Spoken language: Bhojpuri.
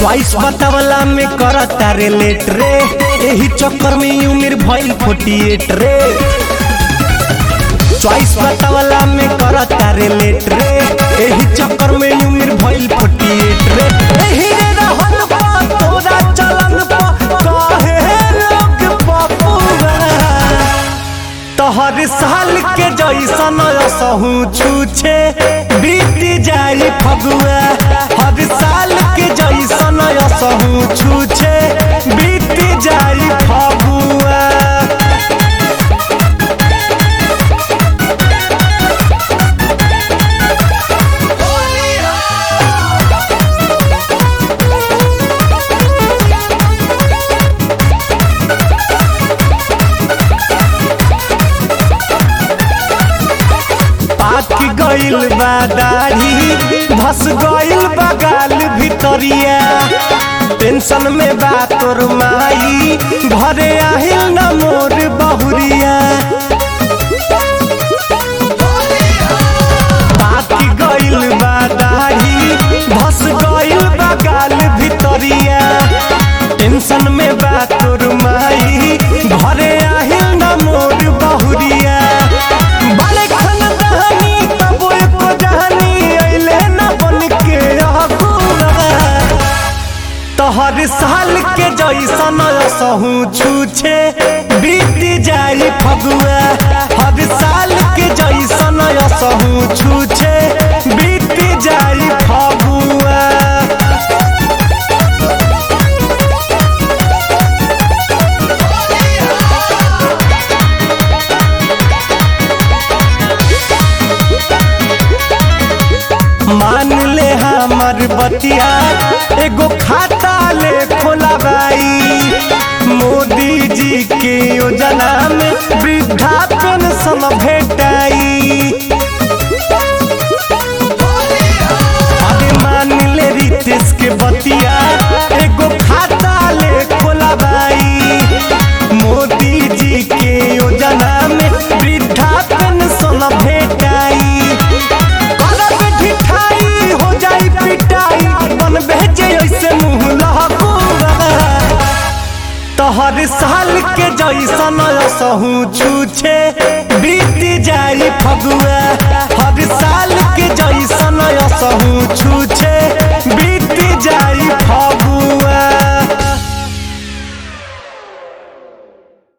चॉइस बतावला में करता रे लेट रे एही चक्कर में उम्र भइल फोर्टी एट रे चॉइस बतावला में करता रे लेट रे एही चक्कर में उम्र भइल फोर्टी एट रे एही रे रहन पा तोरा चलन पा काहे लोग पपुआ तोहर साल के जैसन असहू छूछे बीत जाई फगुआ हर साल के जैसन असहू छूछे बीत जाई फगुआ पाक गइल बा दाढ़ी धस गइल बा गाल भितरिया टेंशन में बा तोर माई घरे आहिल न मोर बहुरिया पाक गइल बा दाढ़ी धस गइल बा गाल भितरिया टेंशन में बा तोर माई घरे आहिल न मोर बहुरिया बाले खन दहनी तब एको जहनी अइले न बन के अहकुरा तोहर साल के जैसन असहू छूछे बीत जाई फगुआ हर साल के जैसन असहू छूछे बीत जाई फगुआ मान ले हमर बतिया एगो खाता ले खोलाबाई मोदी जी के योजना में वृद्धा पेंशन भेटाई अरे मान ले रितेश के बतिया एगो खाता ले खोलाबाई मोदी जी के योजना में वृद्धा पेंशन भेटाई करब ढिठाई हो जाई पिटाई बन भेजे ऐसे मुंह लहकुआ तोहर साल के जैसन असहू छूछे बीत जाई फगुआ